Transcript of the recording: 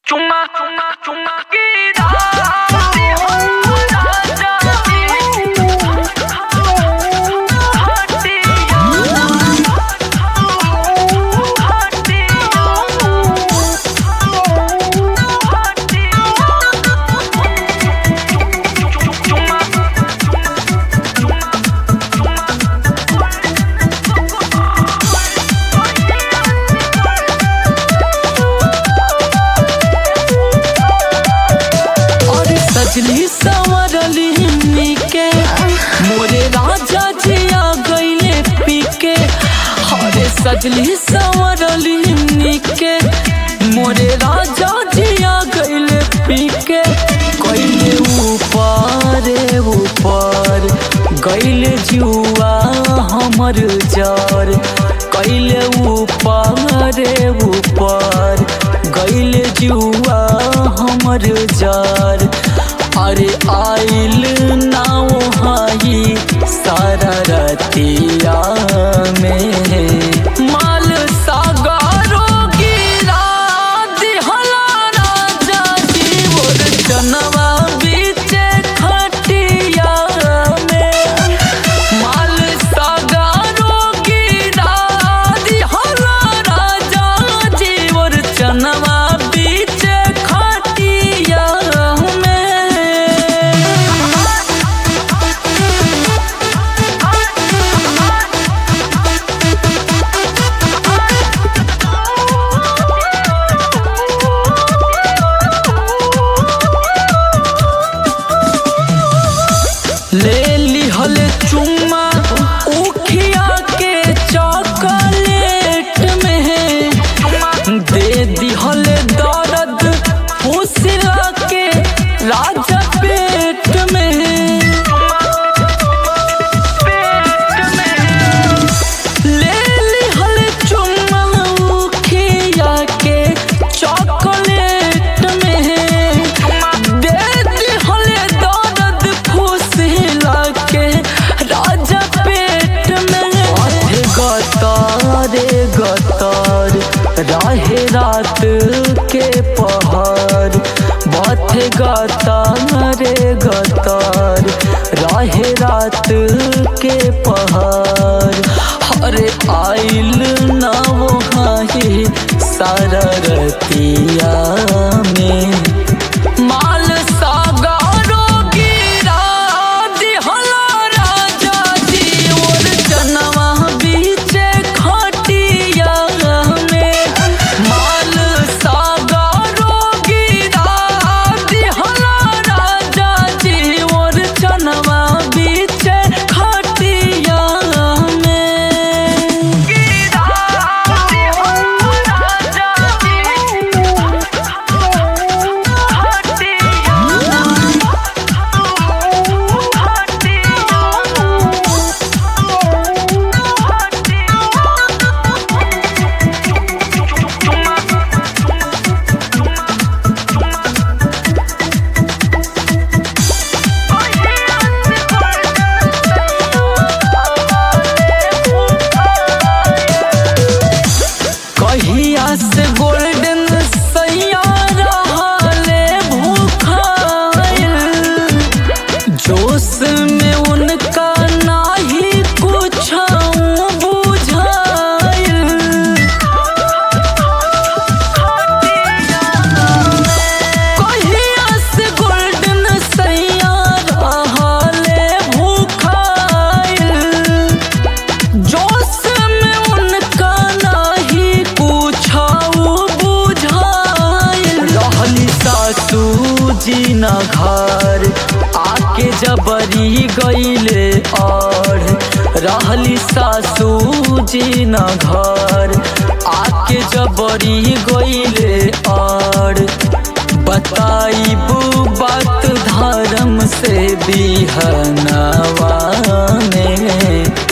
चुम्मा चुम्मा चुम्मा की राती हो राजा जी हटिया हटिया चुम्मा और सजली संवरली के मोरे राजा जी आ गईले पीके अरे सजली संवरली के मोरे राजा जी आ गईले पीके गईले ऊपर ऊपर गईले जुआ हमर जर कैले ऊपर ऊपर गईले जुआ हमर जार अरे आइल नाव हाई सारा रतिया में माल सागरो गिरा दिहला राजा जी मोर जनवा बीचे खटिया में माल सागरो गिरा दिहला राजा जी मोर जनवा बीचे खटिया में ले लिहल चुम्मा उखिया के चॉकलेट में दे दिहल दर्द फुसला के राजा पेट में ले लिहल चुम्मा उखिया के चॉकलेट में दे दिहल दर्द फुसला के राजा पेट में अथे गतारे गतार राहे रात के पहाड़ बाथे गतारे गतार राहे रात के पहाड़ अरे आइल ना वो हाही सारा रतिया में माल सागारो गिरा दिहला राजा जी और जनवा बीचे खटिया में माल सागारो गिरा दिहला राजा जी और जनवा बीचे खटिया में कहिया से गोल्डन सैया रहले भूखाइल जोश में उनका नाही कुछ बुझाइल कहिया से गोल्डन सैया रहले भूखाइल जोश में उनका नाही पूछाऊ बुझाइल रहली सासू जी न घर आके जबरी गईले और रहली सासू जी न घर आके जबरी गईले और बताइबू बात धर्म से बिहनवा में